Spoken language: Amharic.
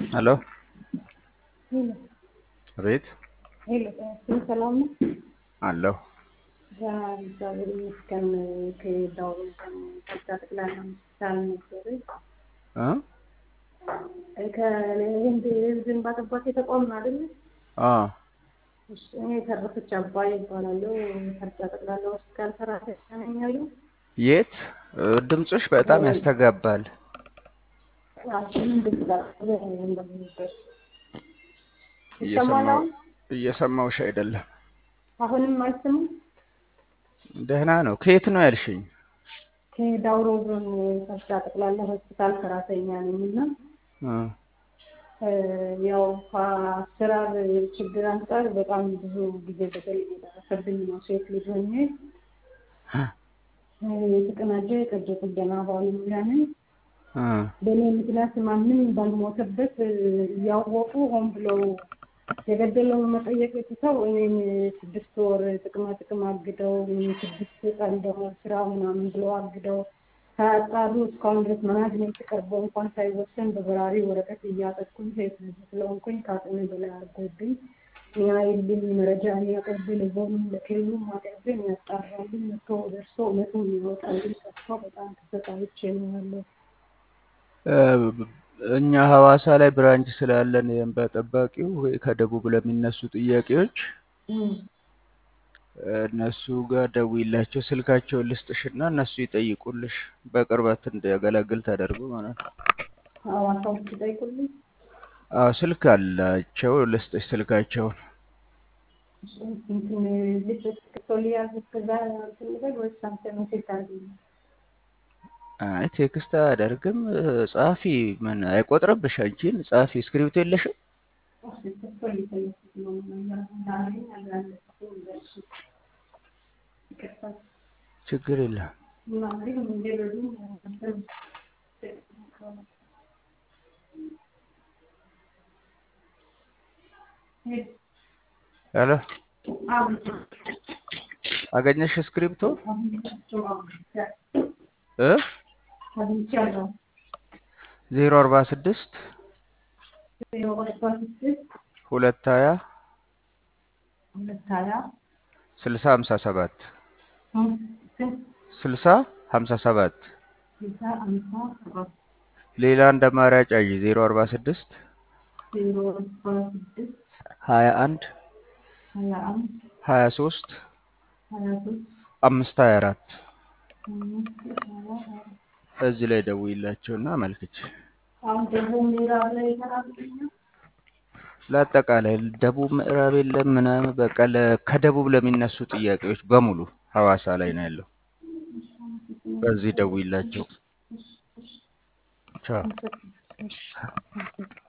ሄሎ ሄሎ አቤት ሄሎ ስም ሰላም ነው? አለሁ እግዚአብሔር ይመስገን። ከዳው ከዛ ጠቅላላ ሆስፒታል ነበር እ ከህንድ ዝንባ ጠባቂ ተቋም ነው አይደለ? አ እሺ፣ እኔ የተረፈች አባይ ይባላለሁ። ከዛ ጠቅላላ ሆስፒታል ሰራተኛ ነኝ ያለው የት ድምፅሽ በጣም ያስተጋባል። ይሰማል አሁን? እየሰማሁሽ አይደለም። አሁንም አይሰማም? ደህና ነው። ከየት ነው ያልሽኝ? ከዳውሮ ዞን ከዛ ጠቅላላ ሆስፒታል ሰራተኛ ነኝ እና እ ያው ከአሰራር ችግር አንጻር በጣም ብዙ ጊዜ በደል እየደረሰብኝ ነው። ሴት ልጅ ሆኜ የተቀናጀ የቀዶ ጥገና ባለሙያ ነኝ። እ በእኔ ምክንያት ማንም ባልሞተበት እያወቁ ሆን ብለው የገደለውን መጠየቅ ትተው እኔን ስድስት ወር ጥቅማ ጥቅም አግደው ስድስት ቀን ደግሞ ስራ ምናምን ብለው አግደው ሳያጣሩ እስካሁን ድረስ ማናጅመንት ቀርቦ እንኳን ሳይወሰን በበራሪ ወረቀት እያጠቁኝ ሴት ልጅ ስለሆንኩኝ ከአቅሜ በላይ አድርጎብኝ የሚያይልኝ መረጃ የሚያቀርብ ለዞኑም ለክልሉም አቅርቤ የሚያጣራልኝ መቶ ደርሶ እውነቱን የሚወጣልኝ ጠፍቶ በጣም ተሰቃይቼ ነው ያለው። እኛ ሐዋሳ ላይ ብራንች ስላለን የእንባ ጠባቂው ከደቡብ ለሚነሱ ጥያቄዎች እነሱ ጋር ደውይላቸው፣ ስልካቸውን ልስጥሽና እነሱ ይጠይቁልሽ። በቅርበት እንዲያገለግል ተደርጎ ማለት ነው። ሐዋሳ ውስጥ ይጠይቁልኝ። አዎ ስልክ አላቸው፣ ልስጥሽ ስልካቸውን። እንትን ልጅ ክቶል ያዝ ከዛ እንትን ልበል ወይስ አንተ ሜሴጅ ታደርግልኝ? አይ ቴክስት አያደርግም። ጸሐፊ ምን አይቆጥርብሽ? አንቺን ጸሐፊ እስክሪብቶ የለሽም? ክቶል የተለኩት ነው ዛሬ አላለኩትም ደርሱ ይቅርታ ችግር የለም። እና እንግዲህ እንዲረዱ ሄሎ አገኘሽ እስክሪብቶ እ አግኝቻለሁ። ዜሮ አርባ ስድስት ዜሮ አርባ ስድስት ሁለት ሀያ ሁለት ሀያ ስልሳ ሀምሳ ሰባት ስንት ስልሳ ሀምሳ ሰባት ስልሳ አምሳ ሰባት ሌላ እንደ አማራጭ አይ ዜሮ አርባ ስድስት ዜሮ አርባ ስድስት ሀያ አንድ ሀያ አንድ ሀያ ሶስት ሀያ ሶስት አምስት ሀያ አራት አምስት ሀያ አራት እዚህ ላይ ደውይላቸውና አመልክች። አሁን ደግሞ ምዕራብ ላይ ይሰራልኛል። ለአጠቃላይ ደቡብ ምዕራብ የለም ምናምን በቃ ለ- ከደቡብ ለሚነሱ ጥያቄዎች በሙሉ ሐዋሳ ላይ ነው ያለው። በዚህ ደውይላቸው። ቻው።